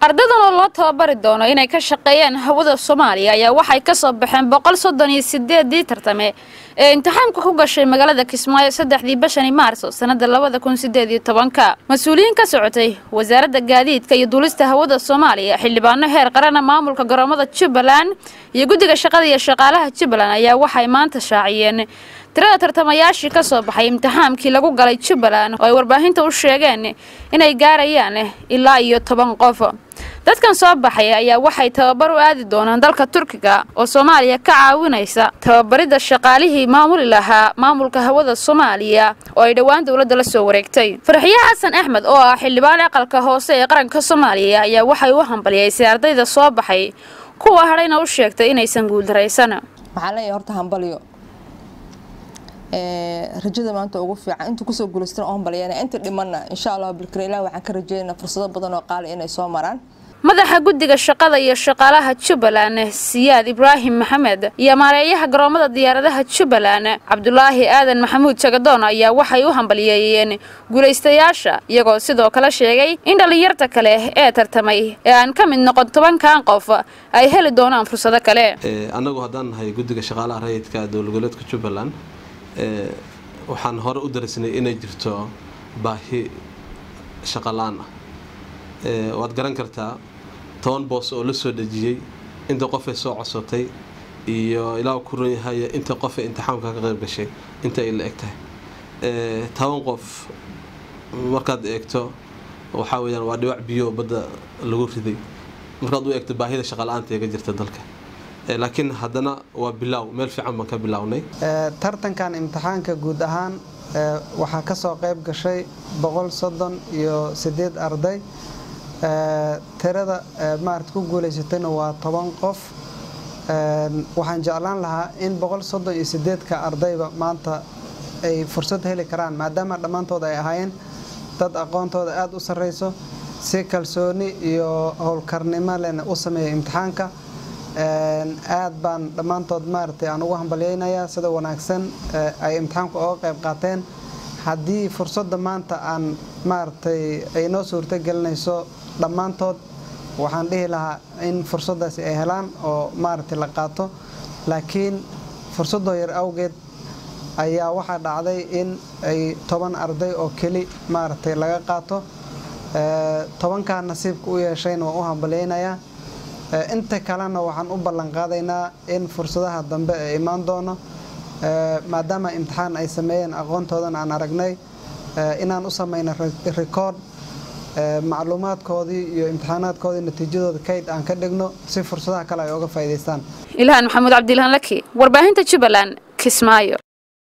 ardadan oo loo tababari doono inay ka shaqeeyaan hawada soomaaliya ayaa waxay ka soo baxeen boqol soddon iyo sideedii tartame ee imtixaanka ku gashay magaalada kismaayo saddexdii bishani maarso sanada labada kun sideed iyo tobanka mas-uuliyiin ka socotay wasaaradda gaadiidka iyo duulista hawada soomaaliya xildhibaano heer qarana maamulka garoomada jubbaland iyo guddiga shaqada iyo shaqaalaha jubbaland ayaa waxay maanta shaaciyeen tirada tartamayaashii ka soo baxay imtixaankii lagu galay jubbaland oo ay warbaahinta u sheegeen inay gaarayaan ilaa iyo toban qof dadkan soo baxay ayaa waxay tababar u aadi doonaan dalka turkiga oo soomaaliya ka caawinaysa tababaridda shaqaalihii maamuli lahaa maamulka hawada soomaaliya oo ay dhowaan dowladda la soo wareegtay farxiye xasan axmed oo ah xildhibaan aqalka hoose ee qaranka soomaaliya ayaa waxay u hambaliyaysay ardayda soo baxay kuwa hadhayna u sheegtay inaysan guuldaraysan waxaan leeyahay horta hambalyo rajada maanta ugu fiican inta kusoo guulaystan oo hambalyeena inta dhimanna insha allah bilkare ilaah waxaan ka rajeynaa fursado badan oo qaali inay soo maraan madaxa guddiga shaqada iyo shaqaalaha jubbaland siyaad ibraahim maxamed iyo maareeyaha garoomada diyaaradaha jubbaland cabdulaahi aadan maxamuud jagadoon ayaa waxay u hambaliyeeyeen guulaystayaasha iyagoo sidoo kale sheegay in dhallinyarta kale ee tartamay ee aan ka mid noqon tobankan qof ay heli doonaan fursado kale annagu haddaan nahay guddiga shaqaalaha rayidka dowlgoboleedka jubbaland waxaan hore u darisnay inay jirto baahi shaqalaan ah waad garan kartaa toban boos oo la soo dhejiyey inta qofay soo codsatay iyo ilaa ku ron yahay inta qofay imtixaamka ka qayb gashay inta ay la eg tahay toban qof markaad eegto waxaa weyaan waa dhibac biyo badda lagu riday markaad u eegto baahida shaqala-aanta ee ka jirta dalka laakiin haddana waa bilaaw meel fiican baan ka bilaawnay tartankan imtixaanka guud ahaan waxaa ka soo qayb gashay boqol soddon iyo sideed arday tirada maarata ku guulaysatayna waa toban qof waxaan jeclaan lahaa in boqol soddon iyo sideedka ardayba maanta ay fursad heli karaan maadaama dhammaantood ay ahaayeen dad aqoontooda aada u sarreyso si kalsooni iyo howlkarnimo lena u sameeya imtixaanka aad baan dhammaantood maaragtay aan ugu hambalyeynayaa sida wanaagsan ay imtixaanku oga qayb qaateen haddii fursadda maanta aan maaragtay ay noo suurto gelinayso dhammaantood waxaan dhihi lahaa in fursaddaasi ay helaan oo maaragtay la qaato laakiin fursaddoo yar awgeed ayaa waxaa dhacday in ay toban arday oo keli maaragtay laga qaato tobankaa nasiibka u yeeshayna waan u hambalyeynayaa inta kalena waxaan u ballan qaadaynaa in fursadaha dambe ee imaan doono maadaama imtixaan ay sameeyeen aqoontoodana aan aragnay inaan u samayno rikoord macluumaadkoodii iyo imtixaanaadkoodii natiijadooda kayd aan ka dhigno si fursadaha kale ay oga faa'iidaystaan ilhaan maxamuud cabdilaan laki warbaahinta jubbaland kismaayo